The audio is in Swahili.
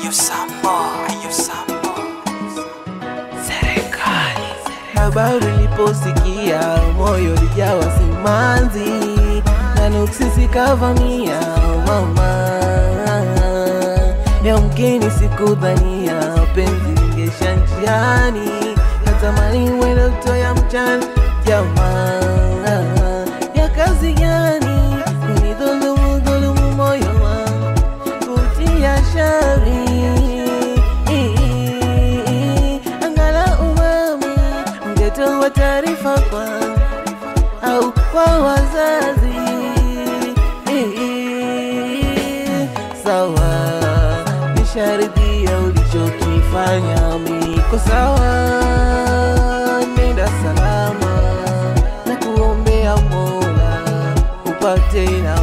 Ayo Sambo, Ayo Sambo. Serikali. Habari niliposikia moyo ulijawa simanzi na nuksi zikavamia mama, yamkini sikudhania penzi lingesha njiani, natamani uwe ndoto ya mchana jamaa ya kazi gani kunidhulumu dhulumu moyo wangu kutia shari angala umami ungetoa taarifa kwangu au kwa wazazi sawa nisharidhia ulichokifanya miko sawa nenda salama na kuombea mola upate na